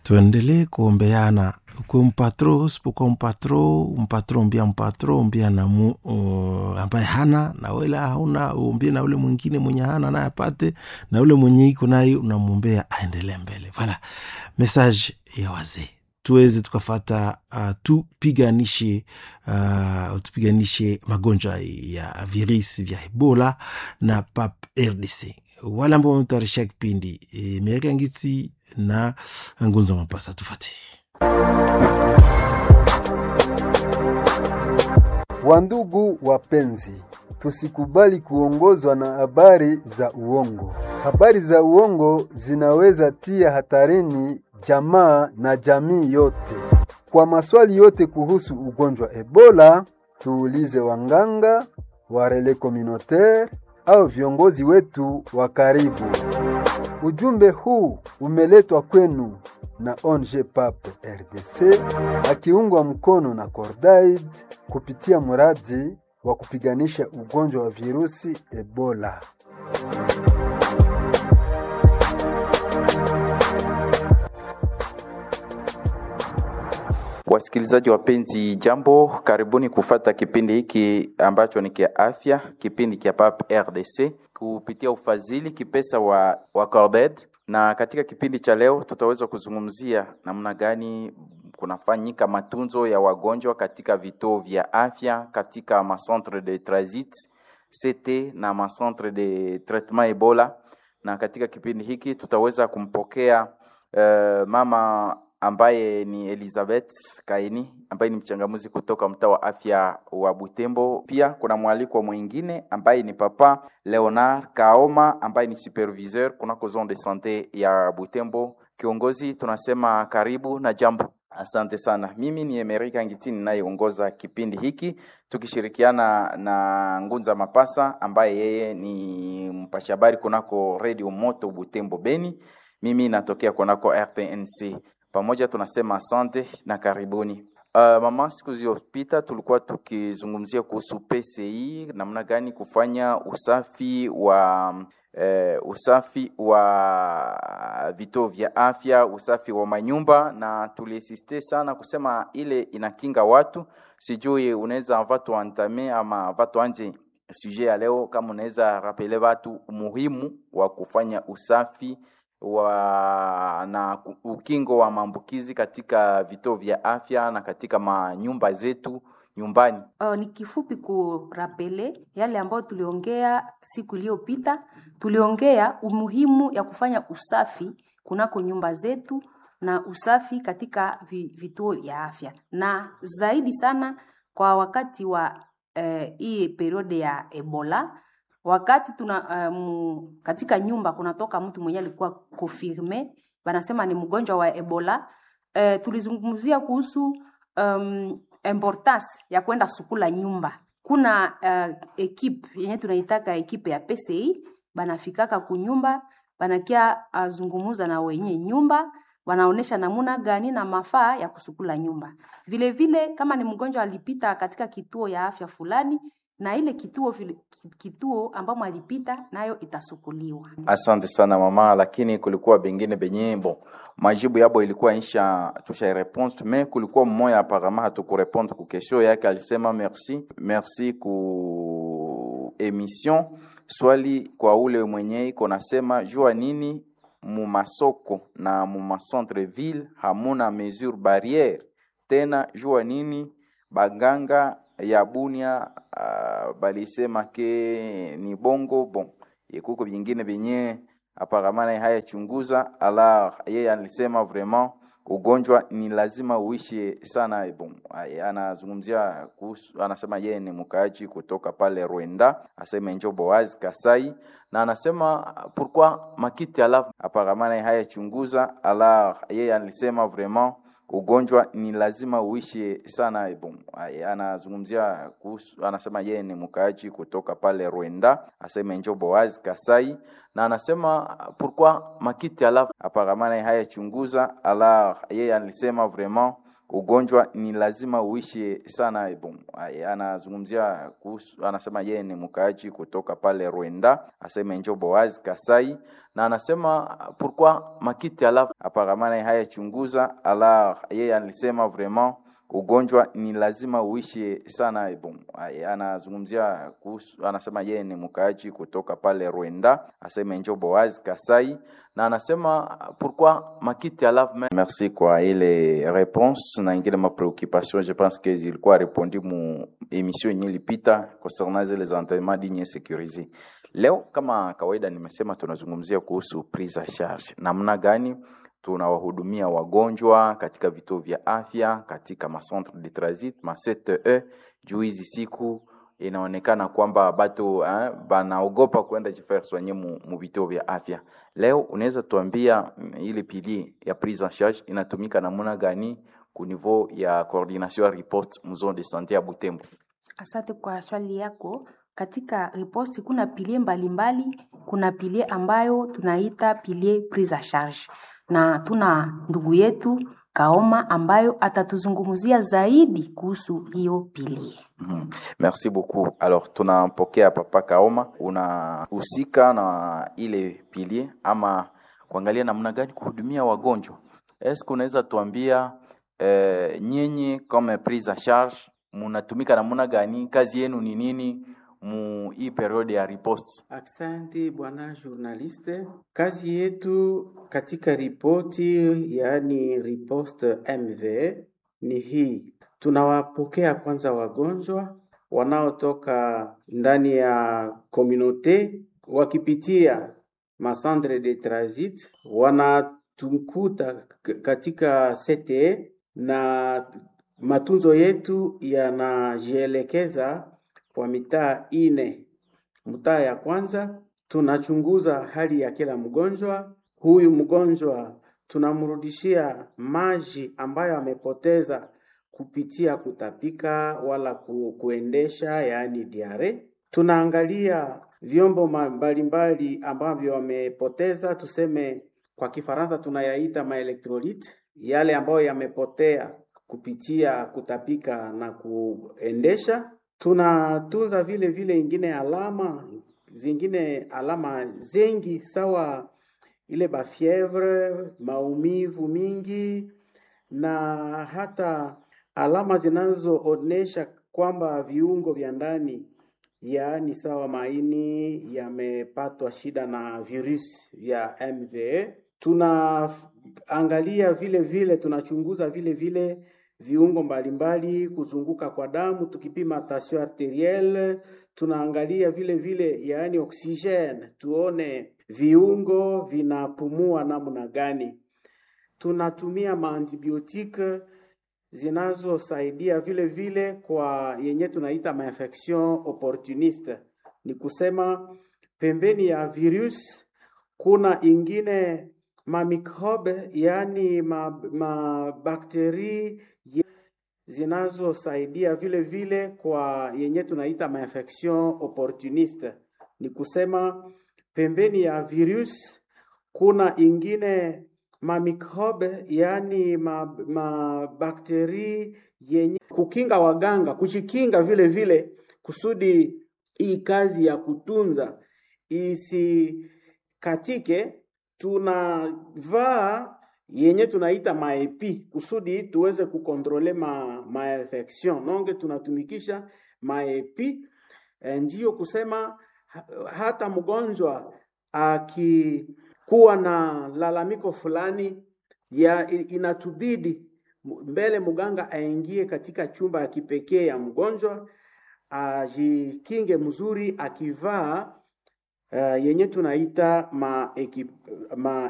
tuendelee kuombeana ukuwe mpatro usipokuwa mpatro mpatro umbia mpatro umbia na mu, uh, ambaye hana na wele hauna umbie na ule mwingine mwenye hana naye apate na ule mwenye iko naye unamwombea aendelee mbele vala message ya wazee tuweze tukafata uh, tupiganishe uh, tupiganishe magonjwa ya virusi vya ebola na pap rdc wale ambao wametayarisha kipindi e, merika ngiti na ngunza mapasa tufate Wandugu wapenzi, tusikubali kuongozwa na habari za uongo. Habari za uongo zinaweza tia hatarini jamaa na jamii yote. Kwa maswali yote kuhusu ugonjwa Ebola, tuulize wanganga, warele communautaire au viongozi wetu wa karibu. Ujumbe huu umeletwa kwenu na ONG PAP RDC akiungwa mkono na Cordaid kupitia mradi wa kupiganisha ugonjwa wa virusi Ebola. Wasikilizaji wapenzi, jambo, karibuni kufata kipindi hiki ambacho ni kia afya, kipindi kia PAP RDC kupitia ufadhili kipesa wa, wa Corded. Na katika kipindi cha leo tutaweza kuzungumzia namna gani kunafanyika matunzo ya wagonjwa katika vituo vya afya, katika macentre de transit CT na macentre de traitement Ebola. Na katika kipindi hiki tutaweza kumpokea uh, mama ambaye ni Elizabeth Kaini ambaye ni mchangamuzi kutoka mtaa wa afya wa Butembo. Pia kuna mwalikwa mwingine ambaye ni papa Leonard Kaoma ambaye ni superviseur kunako zone de sante ya Butembo. Kiongozi, tunasema karibu na jambo. Asante sana. Mimi ni Emerika Ngitini ninayeongoza kipindi hiki tukishirikiana na Ngunza Mapasa ambaye yeye ni mpasha habari kunako Radio Moto Butembo Beni. Mimi natokea kunako RTNC pamoja tunasema asante na karibuni. Uh, mama, siku zilizopita tulikuwa tukizungumzia kuhusu PCI, namna gani kufanya usafi wa uh, usafi wa vituo vya afya, usafi wa manyumba, na tuliesiste sana kusema ile inakinga watu. Sijui unaweza vatu antame ama vatu anje suje ya leo, kama unaweza rapele watu umuhimu wa kufanya usafi wa na ukingo wa maambukizi katika vituo vya afya na katika manyumba zetu nyumbani. Uh, ni kifupi kurapele yale ambayo tuliongea siku iliyopita. Tuliongea umuhimu ya kufanya usafi kunako nyumba zetu na usafi katika vituo vya afya, na zaidi sana kwa wakati wa hii uh, periode ya Ebola wakati tuna um, katika nyumba kunatoka mtu mwenye alikuwa confirme wanasema ni mgonjwa wa Ebola. Uh, tulizungumzia kuhusu um, importance ya kwenda sukula nyumba. Kuna uh, ekipe yenye tunaitaka ekipe ya PCI banafikaka kunyumba banakia uh, zungumuza na wenye nyumba wanaonesha namuna gani na mafaa ya kusukula nyumba. Vile vile kama ni mgonjwa alipita katika kituo ya afya fulani na ile kituo kituo ambamo alipita nayo itasukuliwa. Asante sana mama, lakini kulikuwa bengine benye bon majibu yabo ilikuwa insha tusha response me kulikuwa mmoja apparemment hatukurepondre ku question yake, alisema merci merci ku emission swali kwa ule mwenye iko nasema jua nini mu masoko na mu macentre ville hamuna mesure barriere tena, jua nini baganga ya Bunia uh, balisema ke ni bongo bon yekuko vingine vyenye aparamana haya chunguza alors yeye alisema vraiment ugonjwa ni lazima uishi sana bon anazungumzia kuhusu anasema yeye ni mkaaji kutoka pale Rwanda asema njo Boaz Kasai na anasema pourquoi makiti alafu aparamana haya chunguza alors yeye alisema vraiment ugonjwa ni lazima uishi sana bon anazungumzia kuhusu anasema yeye ni mkaaji kutoka pale Rwanda asema njo Boaz Kasai na anasema pourquoi makiti alafu aparamana haya chunguza alors yeye alisema vraiment ugonjwa ni lazima uishi sana. Bon, anazungumzia kuhusu, anasema yeye ni mkaaji kutoka pale Rwanda, asema Njo Boaz Kasai, na anasema pourquoi makiti ala aparamana hayachunguza ala, yeye alisema vraiment ugonjwa ni lazima uishi sana. Bon, anazungumzia kuhusu, anasema yeye ni mkaaji kutoka pale Rwanda, asema Njo Boaz Kasai, na anasema pourquoi makiti ala. Merci kwa ile réponse na ingine ma préoccupation, je pense que zilikuwa répondu mu emission yenye ilipita concernant zile entraînements dignes et sécurisés. Leo kama kawaida, nimesema tunazungumzia kuhusu prise en charge, namna gani tunawahudumia wagonjwa katika vituo vya afya, katika macentre de transit ma CTE. Juu hizi siku inaonekana kwamba batu eh, banaogopa kwenda jifaire soigner mu, mu vituo vya afya. Leo unaweza tuambia ile pilier ya prise en charge inatumika namna gani ku niveau ya coordination ya riposte mu zone de santé ya Butembo? Asante kwa swali yako. Katika riposte kuna pilie mbalimbali. Kuna pilie ambayo tunaita pilie prise en charge, na tuna ndugu yetu Kaoma ambayo atatuzungumzia zaidi kuhusu hiyo pilie. Mm -hmm. Merci beaucoup. Alors tunampokea Papa Kaoma, unahusika na ile pilie ama kuangalia namna gani kuhudumia wagonjwa. Eske unaweza tuambia eh, nyinyi kama prise en charge munatumika namna gani? Kazi yenu ni nini mu hii periode ya riposte? Asante bwana journaliste. Kazi yetu katika ripoti, yaani riposte MV ni hii, tunawapokea kwanza wagonjwa wanaotoka ndani ya komunote wakipitia masandre de transit, wanatukuta katika CTE na matunzo yetu yanajielekeza kwa mitaa ine. Mtaa ya kwanza tunachunguza hali ya kila mgonjwa. Huyu mgonjwa tunamrudishia maji ambayo amepoteza kupitia kutapika wala ku, kuendesha yaani diare. Tunaangalia vyombo mbalimbali ambavyo wamepoteza, tuseme kwa Kifaransa tunayaita maelectrolyte, yale ambayo yamepotea kupitia kutapika na kuendesha tunatunza vile vile ingine alama zingine alama zengi sawa ile bafievre, maumivu mingi na hata alama zinazoonesha kwamba viungo vya ndani yaani sawa maini yamepatwa shida na virusi vya MVA. Tunaangalia vile vile, tunachunguza vile vile viungo mbalimbali kuzunguka kwa damu, tukipima tension arterielle, tunaangalia vile vile yaani oksijeni, tuone viungo vinapumua namna gani. Tunatumia maantibiotike zinazosaidia vile vile kwa yenye tunaita mainfection opportuniste, ni kusema pembeni ya virus kuna ingine mamikrobe yaani mabakteri ma zinazosaidia vile vile kwa yenye tunaita mainfection opportuniste, ni kusema pembeni ya virus kuna ingine mamikrobe yaani mabakteri ma yenye kukinga waganga kujikinga vile vile kusudi hii kazi ya kutunza isikatike tunavaa yenye tunaita maepi kusudi tuweze kukontrole ma, ma infection nonge tunatumikisha maepi e, ndiyo kusema hata mgonjwa akikuwa na lalamiko fulani ya inatubidi mbele mganga aingie katika chumba ya kipekee ya mgonjwa ajikinge mzuri akivaa uh, yenye tunaita ma, ekip, ma